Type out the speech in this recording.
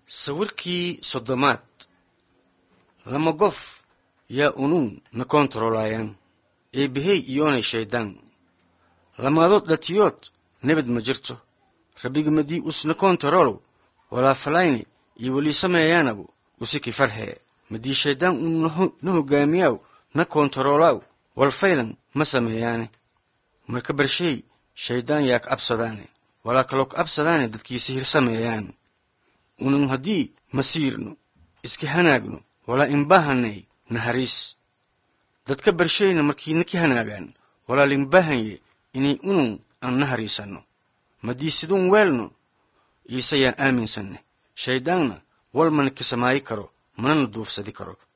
sawirkii soddomaad lama gof yaa unuun na koontaroolaayaan eebbahey iyoonay shayddaan lamaadood dhatiyood nebad ma jirto rabbigimadii usna koontaroolow walaafalayni iyo welii sameeyaanabu usiki farhee madii shayddaan uu na hoggaamiyaaw na koontaroolaaw walfaylan ma sameeyaane marka barshey shayddaan yaa ka absadaane walaa kaloo ka absadaane dadkii sihir sameeyaan unun haddii masiirno iska hanaagno walaa inbaahanay nahariis dadka barsheyna markii naki hanaagaan walaa linbaahanye inay unun aan nahariisanno madii siduun weelno iise yaan aaminsanne shayddaanna wal mana kasamaayi karo manana duufsadi karo